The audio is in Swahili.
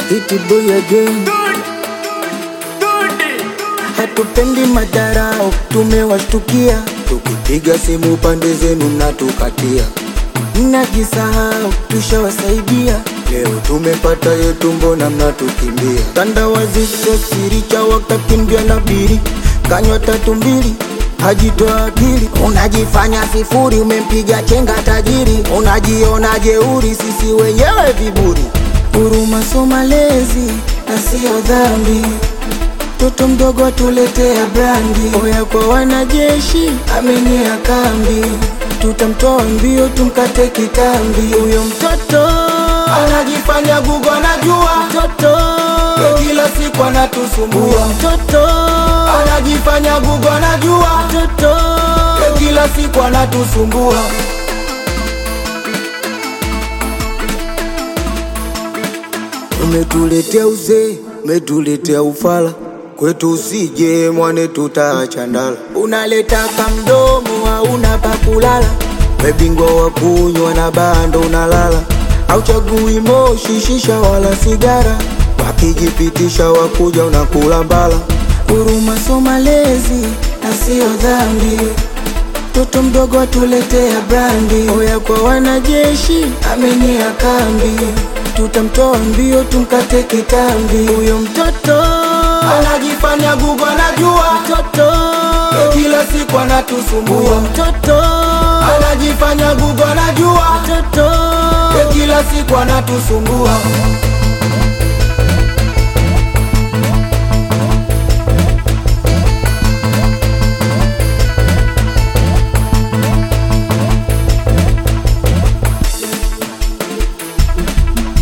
City boy again. Hatupendi madarao, tumewashtukia. Tukipiga simu pande zenu mnatukatia, mnajisahau, tushawasaidia. Leo tumepata yetu, mbona mnatukimbia? Tandawazi sio siri, cha wakakimbia na biri, kanywa tatu mbili hajitoa akili, unajifanya sifuri, umempiga chenga tajiri, unajiona jeuri, sisi wenyewe viburi. Huruma so malezi na sio dhambi, mtoto mdogo atuletea brandi. Oya kwa wanajeshi, amenia kambi, tutamtoa mbio, tumkate kitambi. Huyo mtoto anajifanya gugu, anajua mtoto kila siku anatusumbua mtoto anajifanya gugu, anajua mtoto kila siku anatusumbua. Umetuletea uzee, umetuletea ufala kwetu, usije mwane, tutaacha ndala. Unaleta kamdomo, hauna pa kulala, webingwa wa kunywa na bando unalala, auchagui moshi, shisha wala sigara, wakijipitisha wakuja unakula mbala. Huruma so malezi na sio dhambi, mtoto mdogo atuletea brandi. Oya kwa wanajeshi, amenia kambi, tutamtoa mbio, tumkate kitambi. Huyo mtoto anajifanya gugu, anajua mtoto kila siku anatusumbua. Huyo mtoto anajifanya gugu, anajua mtoto kila siku anatusumbua.